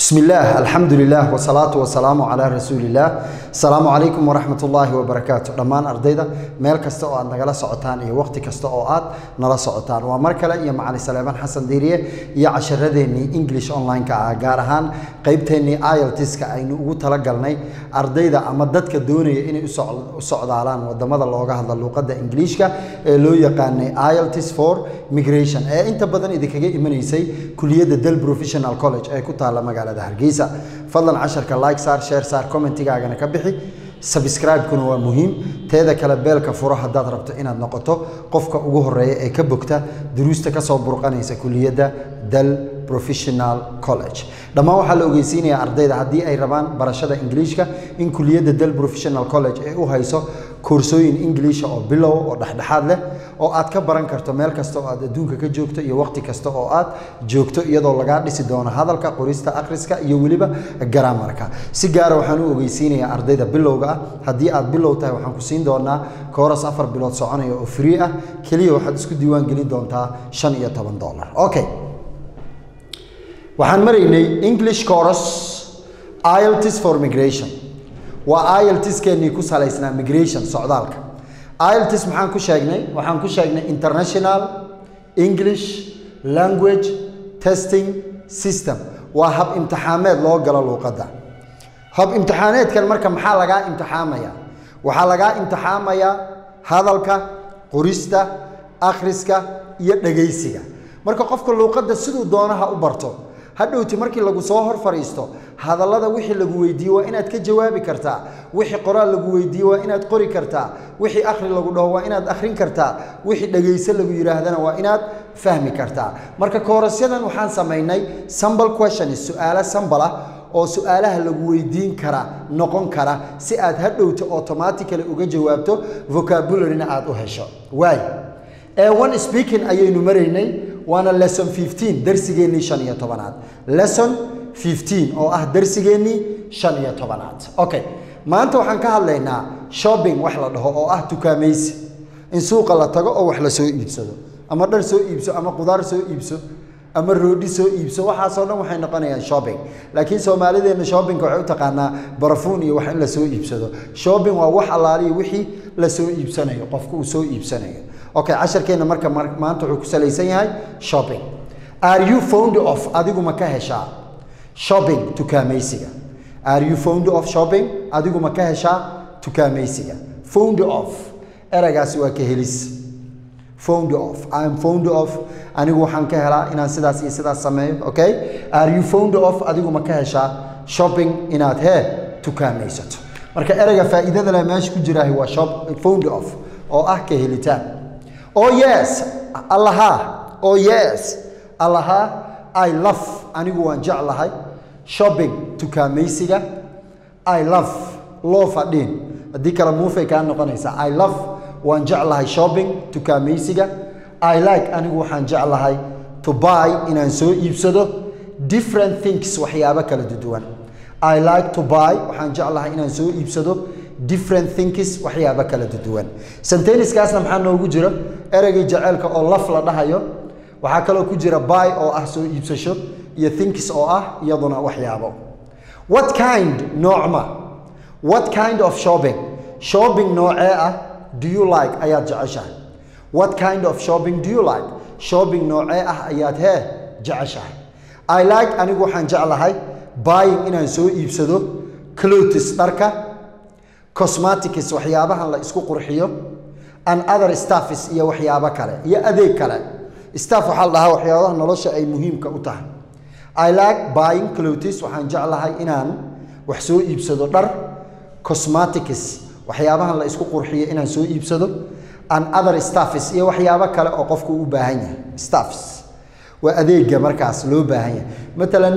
بسم الله الحمد لله والصلاة والسلام على رسول الله السلام عليكم ورحمة الله وبركاته دمان أرديدا ميل كستا أو نغلا سعوتان إيه وقت كستا أو آد نلا سعوتان ومركلة يا معالي سليمان حسن ديريه يا عشرديني إنجليش أونلاين كا غارهان قيبتيني آيلتس كا أينو ugu talagalnay ardayda ama dadka doonaya inay u socdaalaan wadamada looga hadla luuqadda ingiliishka ee loo yaqaanay IELTS for migration ee inta badan idinkaga imanaysay kuliyadda Del Professional College ee ku taala magaalada Hargeysa fadlan casharka like saar share saar commentigaagana ka bixi subscribe-kuna waa muhiim teeda kale beelka furo haddaad rabto inaad noqoto qofka ugu horeeya ee ka bogta duruusta ka soo burqanaysa kuliyadda Del Professional College dhammaan waxaa la ogeysiinayaa ardayda haddii ay rabaan barashada ingiliishka in kuliyadda Del Professional College ay u hayso koorsooyin ingiliisha oo bilow oo dhexdhexaad leh oo aad ka baran karto meel kasta oo aad adduunka ka joogto iyo waqti kasta oo aad joogto iyadoo lagaa dhisi doono hadalka qorista akhriska iyo weliba garaamarka si gaara waxaan u ogeysiinayaa ardayda bilowga ah haddii aad bilow tahay waxaan ku siin doonaa kooras afar bilood soconaya oo free ah keliya waxaad isku diiwaan gelin doontaa shan iyo toban dollar okay waxaan maraynay english course IELTS for migration waa IELTS-keenii ku salaysnaa migration socdaalka IELTS maxaan ku sheegnay waxaan ku sheegnay international english language testing system waa hab imtixaameed loo galo luuqadda hab imtixaaneedkan marka maxaa lagaa imtixaamaya waxaa lagaa imtixaamayaa hadalka qorista akhriska iyo dhegaysiga marka qofka luuqadda siduu doonaha u barto hadhowti markii lagu soo hor fadhiisto hadallada wixii lagu weydiiye waa inaad ka jawaabi kartaa wixii qoraal lagu weydiiye waa inaad qori kartaa wixii akhri lagu dhaho waa inaad akhrin kartaa wixii dhegayso lagu yidhaahdana waa inaad fahmi kartaa marka koorasyadan waxaan samaynay sambal questions su-aalo sambal ah oo su-aalaha lagu weydiin kara noqon kara si aad hadhowta automatically uga jawaabto vocabularyna aad u hesho waay ee one speaking ayaynu maraynay waana lesson 15 darsigeennii shan iyo tobanaad lesson 15 oo ah darsigeennii shan iyo tobanaad okay maanta waxaan ka hadlaynaa shopping wax la dhaho oo ah tukaamaysi in suuqa la tago oo wax la soo iibsado ama dhar soo iibso ama qudaar soo iibso ama roodhi soo iibso waxaasoo dhan waxay noqonayaan shopping laakiin soomaalideenna shoppingka waxay u taqaanaa barafuun iyo wax in la soo iibsado shopping waa wax allaaliyo wixii la soo iibsanayo qofka uu soo iibsanayo okay casharkeenna marka maanta wuxuu ku salaysan yahay shopping are you fond of adigu ma ka heshaa shopping tukaamaysiga are you fond of shopping adigu ma ka heshaa tukaamaysiga fond of eragaasi waa ka helis fond of I'm fond of anigu waxaan ka helaa inaan sidaas iyo sidaas sameeyo okay are you fond of adigu ma ka heshaa shopping inaad hee tukaamaysato marka ereyga faa'iidada leh meesha ku jiraahi waa shop fond of oo ah ka helitaan oh yes allaha oh yes allaha i love anigu waan jeclahay shopping tukaamaysiga i love loo fadhiin haddii kale muufay kaa noqonaysaa i love waan jeclahay shopping tukaamaysiga i like anigu waxaan jeclahay to buy inaan soo iibsado different things waxyaabo kala duwan i like to buy waxaan jeclahay inaan soo iibsado different things waxyaabo kala duwan senteniskaasna maxaa noogu jira ereygii jaceylka oo laf la dhahayo waxaa kaloo ku jira buy oo ah soo iibsasho iyo thinks oo ah iyaduna waxyaabo what kind noocma what kind of shopping shopping noocee ah do you like ayaad jeceshahay what kind of shopping do you like shopping noocee ah ayaad hee jeceshahay i like anigu waxaan jeclahay buying inaan soo iibsado clothes dharka cosmetics waxyaabahan la isku qurxiyo and other staffs iyo waxyaabo kale iyo adeeg kale staff waxaa la dhahaa waxyaabaha nolosha ay muhiimka u tahay i like buying clothes waxaan jeclahay inaan wax soo iibsado dhar cosmetics waxyaabahan la isku qurxiyo inaan soo iibsado and other staffs iyo waxyaabo kale oo qofku u baahan yahay staffs waa adeega markaas loo baahan yahay matalan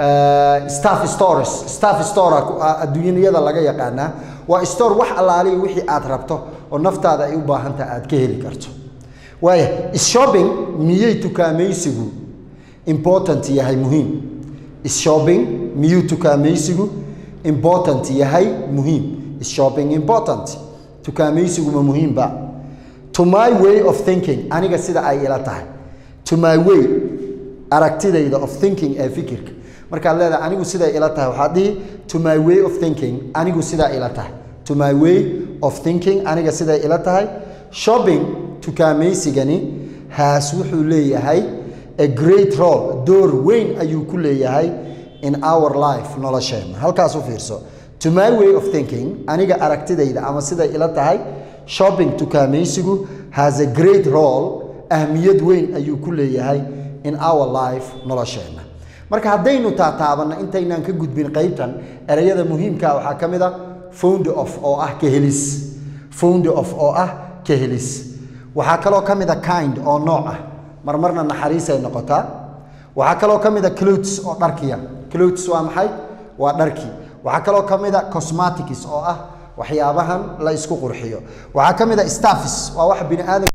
staff stores staff store adduunyada laga yaqaanaa waa store wax allaaliya wixii aad rabto oo naftaada ay u baahantaha aad ka heli karto waaya shopping miyay tukaamaysigu important yahay muhiim shopping miyuu tukaamaysigu important yahay muhiim shopping important tukaamaysigu ma muhiimba to my way of thinking aniga sida ay ila tahay to my way aragtidayda of thinking ee fikirka markaad leedahay anigu siday ila tahay waxaad dhihi to my way of thinking anigu sidaa ila tahay to my way of thinking aniga siday ila tahay shopping tukaamaysigani haas wuxuu leeyahay a great role door weyn ayuu ku leeyahay in our life nolosheenna halkaas u fiirso to my way of thinking aniga aragtidayda ama siday ila tahay shopping tukaamaysigu has a great role ahmiyad weyn ayuu ku leeyahay in our life nolosheenna marka haddaynu taataabanno intaynaan ka gudbin qaybtan ereyada muhiimkaa waxaa ka mid a found of oo ah kahelis found of oo ah kahelis waxaa kaloo ka mid a kind oo nooc ah marmarna naxariisay noqotaa waxaa kaloo ka mid a clothes oo dharkiya clothes waa maxay waa dharkii waxaa kaloo ka mid a cosmetics oo ah waxyaabahan la isku qurxiyo waxaa ka mid a staffs waa wax bini aadam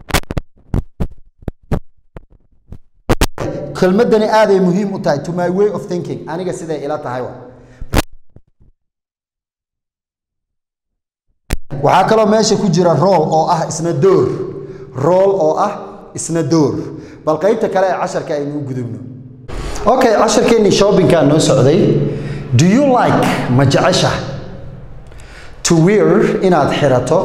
kelmadani aaday muhiim u tahay to my way of thinking aniga siday ila tahay wa waxaa kaloo meesha ku jira rool oo ah isna door rool oo ah isna door bal qaybta kale ee casharka aynu u gudubno okay casharkeennii shoppingkaa noo socday do you like ma jecesha to wear inaad xirato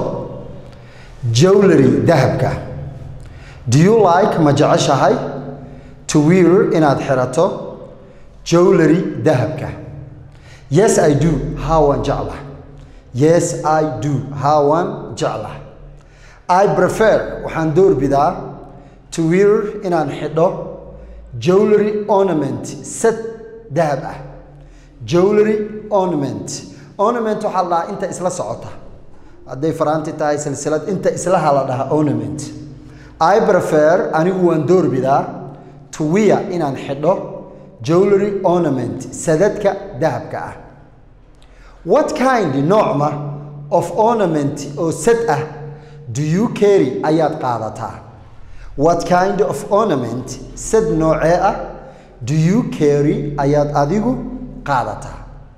jewelry dahabka do you like ma jeceshahay to wear inaad xirato jewelry dahabka yes i do haawan jeclah yes i do haawan jeclah i prefer waxaan doorbidaa to wear inaan xidho jewelry ornament set dahab ah jewelry ornament ornament waxaa la dhahaa inta isla socota hadday faraanti tahay silsilad inta islaha la dhahaa ornament i prefer anigu waan doorbidaa to wear inaan xidho jewelry ornament sadadka dahabka ah what kind noocma of ornament oo sad ah do you carry ayaad qaadataa what kind of ornament sad noocee ah do you carry ayaad adigu qaadataa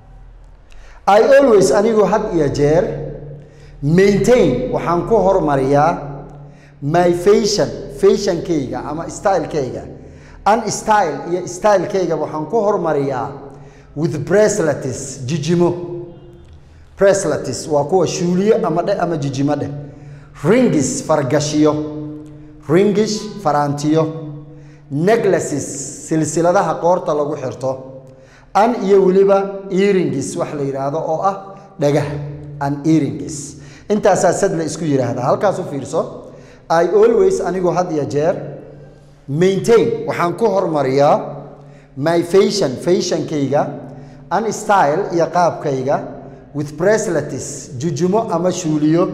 i always anigu had iyo jeer maintain waxaan ku hormariyaa my fashion fashionkayga ama stylekayga an style iyo stylekayga waxaan ku hormariyaa with bracelets jijimo bracelets waa kuwa shuuliyo ama dheh ama jijimo dheh ringis fargashiyo ringish faraantiyo neclaces silsiladaha qoorta lagu xirto an iyo weliba earingis wax la yidhaahdo oo ah dhagaha an earingis intaasaa sad la isku yidhaahdaa halkaas u fiirso i always anigu had iyo jeer maintain waxaan ku hormariyaa my fashion fashionkayga an style iyo qaabkayga with bracelets jujumo ama shuuliyo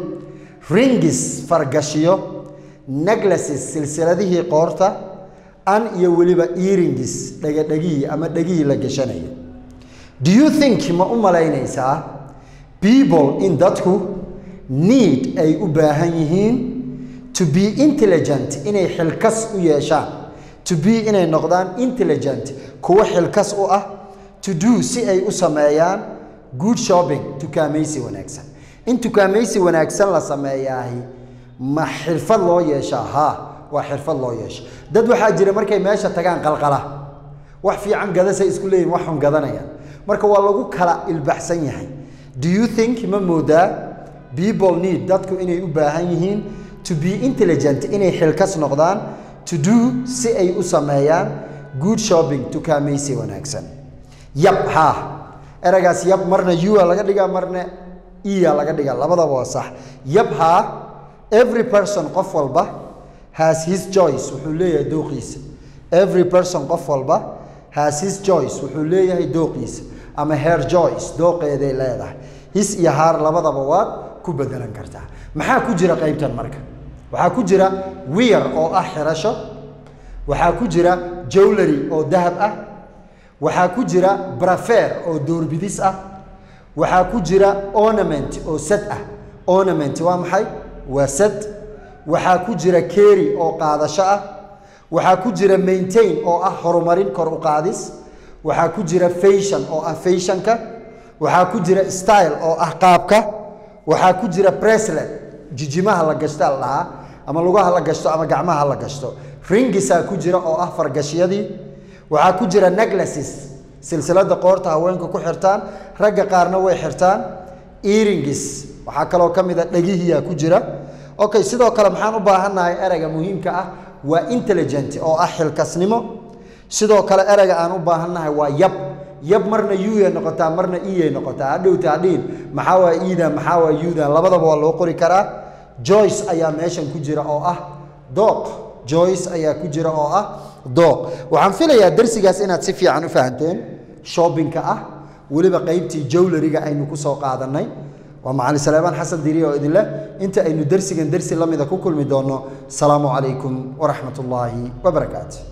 ringis fargashiyo neclaces silsiladihii qoorta an iyo weliba earingis dhegadhegihii ama dhegihii la gashanayo do you think ma u malaynaysaa people in dadku need ay u baahan yihiin to be intelligent inay xilkas u yeeshaan to be inay noqdaan intelligent kuwo xilkas u ah to do si ay u sameeyaan good shopping tukaamaysi wanaagsan in tukaamaysi wanaagsan la sameeyaahi ma xirfad loo yeeshaa haa waa xirfad loo yeesha dad waxaa jira markay meesha tagaan qalqala wax fiican gadasay isku leeyihin wax xun gadanayaan marka waa lagu kala ilbaxsan yahay do you think ma moodaa people need dadku inay u baahan yihiin to be intelligent inay xilkas noqdaan to do si ay u sameeyaan good shopping tukaamaysi wanaagsan yab haa eragaas yab marna ua laga dhigaa marna ia laga dhigaa labadaba waa sax yab haa every person qof walba has his choice wuxuu leeyahay dooqiisa every person qof walba has his choice wuxuu leeyahay dooqiisa ama her choice dooqeeday leedahay his iyo haar labadaba waad ku bedelan kartaa maxaa ku jira qaybtan marka waxaa ku jira wear oo ah xirasho waxaa ku jira jewelry oo dahab ah waxaa ku jira brafer oo doorbidis ah waxaa ku jira ornament oo sad ah ornament waa maxay waa sad waxaa ku jira kery oo qaadasho ah waxaa ku jira maintain oo ah horumarin kor u qaadis waxaa ku jira fashion oo ah fashionka waxaa ku jira style oo ah qaabka waxaa ku jira breslet jijimaha la gashta la dhahaa ama lugaha la gashto ama gacmaha la gashto ringisaa ku jira oo ah fargashyadii waxaa ku jira neclaces silsilada qoorta haweenka ku xirtaan ragga qaarna way xirtaan earringis waxaa kaloo ka mid a dhegihiyaa ku jira okay sidoo kale maxaan u baahannahay ereyga muhiimka ah waa intelligent oo ah xilkasnimo sidoo kale ereyga aan u baahannahay waa yab yab marna yuya noqotaa marna iyay noqotaa hadhowta hadhiin maxaa waa iidan maxaa waa yudan labadaba waa loo qori karaa joyce ayaa meeshan ku jira oo ah dooq joyce ayaa ku jira oo ah dooq waxaan filayaa darsigaas inaad si fiican u fahanteen shoppingka ah weliba qeybtii jowlariga aynu ku soo qaadanay waa macali saleebaan xasan diriye oo idinleh inta aynu dersigan dersi la mida ku kulmi doonno asalaamu calaykum waraxmat ullaahi wabarakaatu